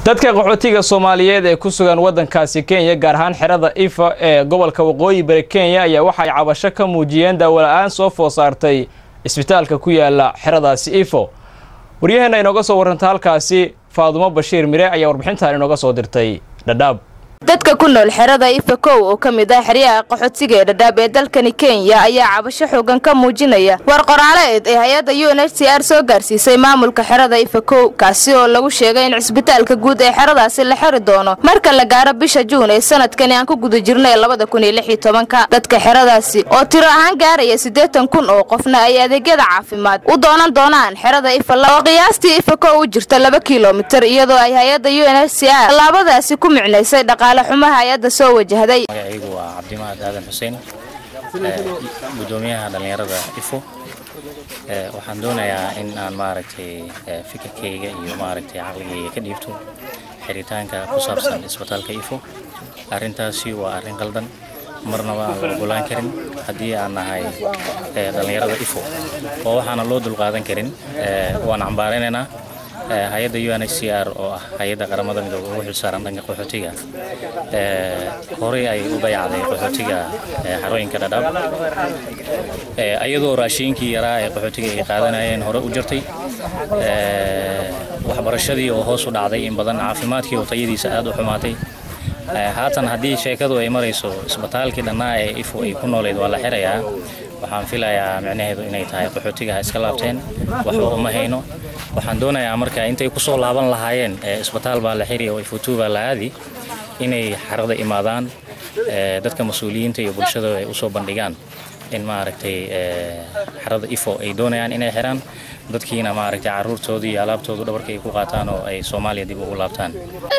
dadka qaxootiga soomaaliyeed ee ku sugan waddankaasi kenya gaar ahaan xerada ifa ee gobolka waqooyi bari kenya ayaa waxa ay cabasho ka muujiyeen daawola-aan soo food saartay isbitaalka ku yaala xeradaasi ifo waryaheena inooga soo warranta halkaasi faadumo bashiir mire ayaa warbixintan inooga soo dirtay dhadhaab dadka ku nool xerada ifa kow oo ka mid ah xeryaha qaxootiga ee dhadhaab ee dalkani kenya ayaa cabasho xoogan ka muujinaya war qoraaleed ee hay-adda u n h c r soo gaarsiisay maamulka xerada ifa kow kaasi oo lagu sheegay in cisbitaalka guud ee xeradaasi la xiri doono marka la gaaro bisha juun ee sanadkani aan ku guda jirnay labada kun iyo lix iyo tobanka dadka xeradaasi oo tiro ahaan gaaraya siddeetan kun oo qofna ay adeegyada caafimaad u doonan doonaan xerada ifa oo qiyaastii ifa kow u jirta laba kilomitir iyadoo ay hay-adda u n h c r tallaabadaasi ku micnaysay dhaqaale xumaha hay-adda soo wajahday magacaygu waa cabdimahad aadan xuseen gudoomiyaha dhallinyarada ifo waxaan doonayaa in aan maaragtay fikirkayga iyo maaragtay caqligayga ka dhiibto xiritaanka ku saabsan isbitaalka ifo arrintaasi waa arrin qaldan marnaba aan la ogolaan karin haddii aan nahay dhallinyarada ifo oo waxaana loo dulqaadan karin waan cambaaraynaynaa hay-adda u n h c r oo ah hay-adda qaramada midooda ugu xilsaaran dhanka qaxootiga horey ay u dayacday qaxootiga xarooyinka dhadhaab ayadoo raashiinkii yaraa ee qaxootiga ay qaadanayeen hore u jirtay waxbarashadii oo hoos u dhacday in badan caafimaadkii oo tayadiisa aad u xumaatay haatan haddii sheekadu ay marayso isbitaalkii dhannaa ee ifo ay ku nooleed waa la xirayaa waxaan filayaa micnaheedu inay tahay qaxootiga ha iska laabteen waxba uma hayno waxaan doonayaa marka intay ku soo laaban lahaayeen isbitaal baa la xiri oo ifutuu baa la aadi inay xarada imaadaan dadka mas-uuliyiinta iyo bulshada ay usoo bandhigaan in maaragtay xarada ifo ay doonayaan inay xiraan dadkiina maaragtay caruurtoodii iyo alaabtoodu dhabarka ay ku qaataan oo ay soomaaliya dib ugu laabtaan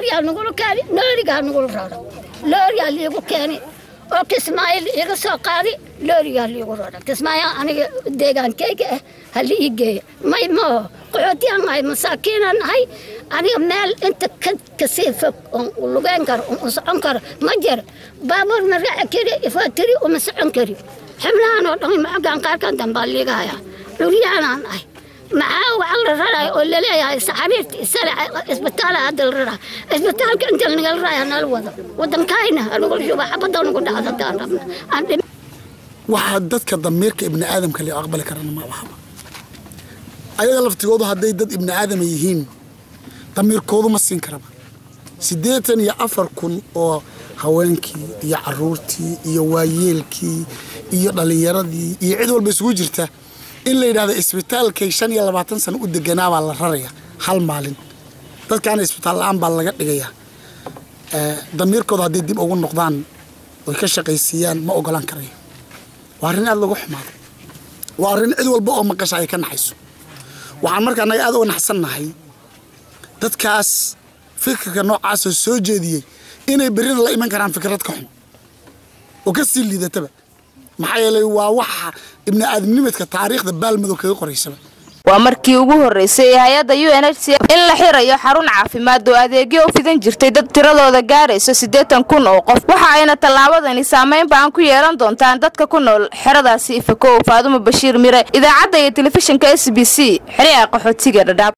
looriyaa liigu keeni oo kismaayo iiga soo qaadi loorigaa liigu rara kismaayo aniga deegaankayga ah ha la ii geeya may maaho qaxootiyaan nahay masaakiinaan nahay aniga meel inta kasii fog oon lugeyn karo oon socon karo ma jira baabuur ma raaci kari ifaatiri uma socon kari xibnahan oo dhan macogaan qaarkan dambaa liiga hayaa dhulyaanaan nahay maxaa waxaa la raraya oo laleeyahay saxariirta isale isbitaala hadda la raraya isbitaalka inta nagala raya nala wado wadankayna anugula shuba xabada nagu dhacda haddaan rabna waxaa dadka damiirka ibni aadamka la aqbali karana ma ahaba ayaga laftigoodu hadday dad ibni aadama yihiin damiirkoodu ma siin karaba siddeetan iyo afar kun oo haweenkii iyo caruurtii iyo waayeelkii iyo dhallinyaradii iyo cid walba isugu jirta in la yidhahdo isbitaalkay shan iyo labaatan sano u deganaabaa la raraya hal maalin dadkaana isbitaal la-aan baa laga dhigayaa damiirkooda hadday dib ugu noqdaan oy ka shaqaysiiyaan ma ogolaan karayo waa arrin aada lagu xumaado waa arrin cid walba oo maqasha ay ka naxayso waxaan markaa naga aada uga naxsannahay dadkaas fikirka noocaasoo soo jeediyey inay berrina la iman karaan fikrad ka xun oo ka sii liidataba maxaa yeelay waa waxa ibni aadamnimadka taariikhda baalmadow kaga qoraysaba waa markii ugu horreysay ee hay-adda u n h c in la xirayo xarun caafimaad oo adeegyo u fidan jirtay dad tiradooda gaarayso siddeetan kun oo qof waxa ayna tallaabadani saamayn ba'an ku yeelan doontaan dadka ku nool xeradaasi ifakow faadumo bashiir mire idaacadda iyo telefishinka s b c xeryaha qaxootiga dhadhaab